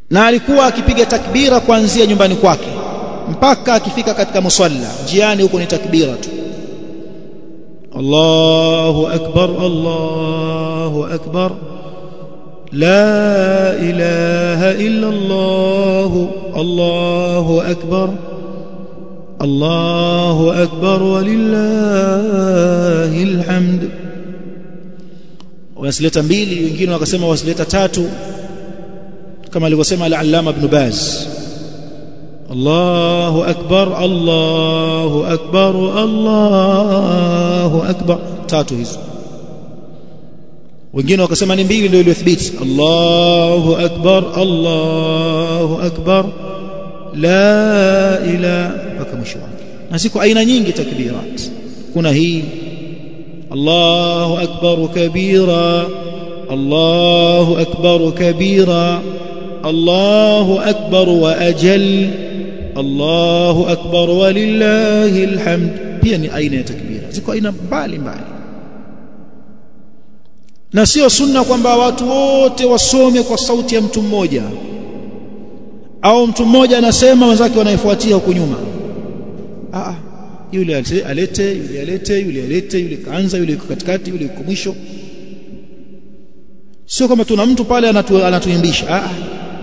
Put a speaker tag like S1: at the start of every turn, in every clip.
S1: na alikuwa akipiga takbira kuanzia nyumbani kwake mpaka akifika katika musalla njiani huko ni takbira tu Allahu akbar Allahu akbar la ilaha illa Allah Allahu akbar Allahu akbar walillahil hamd wasileta mbili wengine wakasema wasileta tatu kama alivyosema al-Allama Ibn Baz Allahu akbar Allahu akbar Allahu akbar tatu hizo wengine wakasema ni mbili ndio iliyothibiti Allahu akbar Allahu akbar la ilaha mpaka mwisho wake na ziko aina nyingi takbirat kuna hii Allahu akbar kabira Allahu akbar kabira Allahu akbar wa ajal Allahu akbar walillahi alhamd pia ni aina ya takbira ziko aina mbali mbali na sio sunna kwamba watu wote wasome kwa sauti ya mtu mmoja au mtu mmoja anasema wenzake wanaifuatia huko nyuma ah yule alete yule alete yule alete yule kaanza yule yuko katikati yule yuko mwisho sio kama tuna mtu pale anatu, anatuimbisha ah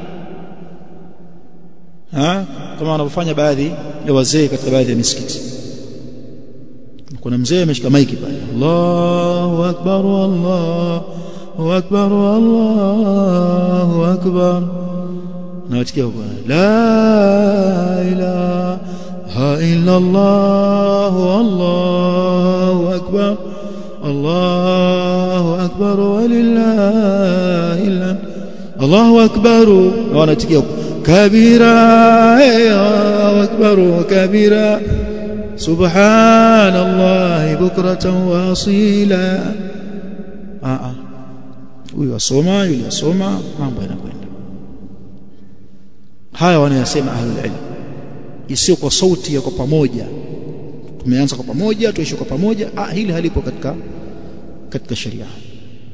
S1: ha? kama wanavyofanya baadhi ya wazee katika baadhi ya misikiti kuna mzee ameshika maiki pale Allahu akbar Allahu akbar Allahu akbar na watikia huko la ilaha illa Allah Allahu akbar Allahu akbar walillahi alhamd Allahu akbar na wanatikia huko كبيرا الله أكبر كبيرا سبحان الله بكرة وأصيلا آه huyu asoma yule asoma mambo yanakwenda haya wanayasema ahlul ilm isiyo kwa sauti ya kwa pamoja tumeanza kwa pamoja tuishi kwa pamoja ah hili halipo katika katika sheria